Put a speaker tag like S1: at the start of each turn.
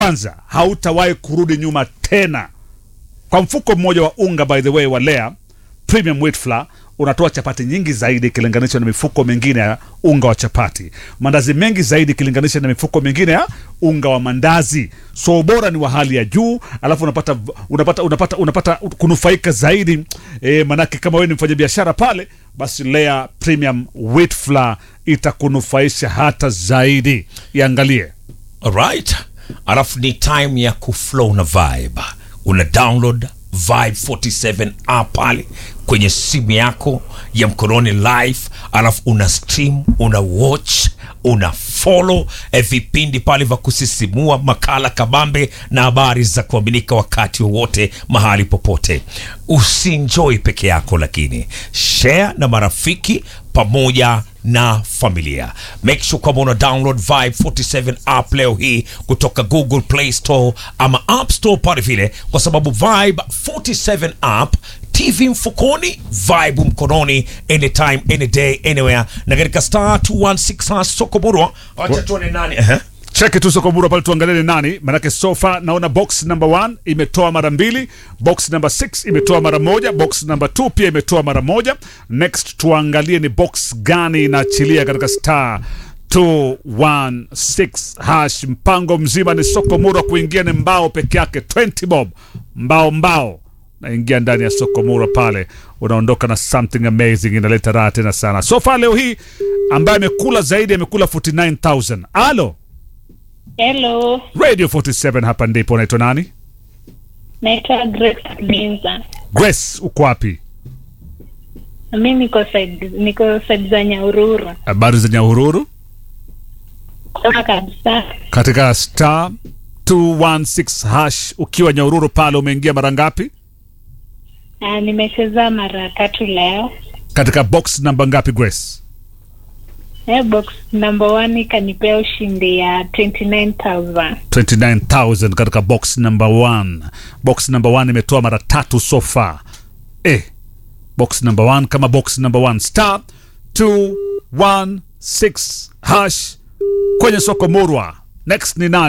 S1: kwanza hautawahi kurudi nyuma tena. Kwa mfuko mmoja wa unga by the way wa Lea Premium Wheat Flour unatoa chapati nyingi zaidi ikilinganishwa na mifuko mingine ya unga wa chapati, mandazi mengi zaidi ikilinganisha na mifuko mingine ya unga wa mandazi. So ubora ni wa hali ya juu, alafu unapata unapata unapata, unapata kunufaika zaidi e, manake kama wewe ni mfanyabiashara pale, basi Lea Premium Wheat Flour itakunufaisha hata zaidi. Iangalie
S2: Alright, alafu ni time ya kuflow na vibe. Una download Vibe 47 app pale kwenye simu yako ya mkononi live, alafu una stream, una watch, una follow eh, vipindi pale vya kusisimua, makala kabambe na habari za kuaminika wakati wowote mahali popote. Usienjoy peke yako, lakini share na marafiki pamoja na familia. Make sure kwamba una download Vibe 47 app leo hii kutoka Google Play Store ama App Store pale vile, kwa sababu Vibe 47 app TV mfukoni, Vibe mkononi, anytime any day anywhere, na katika star 216 hash soko burwa. Wacha tuone nani uh
S1: cheki tu Sokomura pale, tuangalie ni nani, manake sofa naona box number 1 imetoa mara mbili, box number 6 imetoa mara moja, box number 2 pia imetoa mara moja. Next tuangalie ni box gani inaachilia katika star 216 hash. Mpango mzima ni Sokomura kuingia ni mbao peke yake, 20 bob, mbao mbao naingia ndani ya Sokomura pale, unaondoka na something amazing, inaleta raha tena sana. Sofa leo hii ambaye amekula zaidi amekula 49000 alo
S3: Hello,
S1: Radio 47 hapa ndipo. Unaitwa nani?
S3: naitwa Grace Binza.
S1: Grace, uko wapi?
S3: Mi niko side, niko side za Nyahururu
S1: Habari za Nyahururu
S3: kama kabisa.
S1: katika star 216 hash. Ukiwa Nyahururu pale umeingia mara ngapi?
S3: Uh, nimecheza mara tatu leo.
S1: Katika box namba ngapi Grace?
S3: Eh, box number one ikanipea ushindi ya 29000
S1: 29000 katika box number 1. Box number 1 imetoa mara tatu so far. Eh, box number 1 kama box number 1 star 216 hash kwenye soko Murwa. Next ni nani?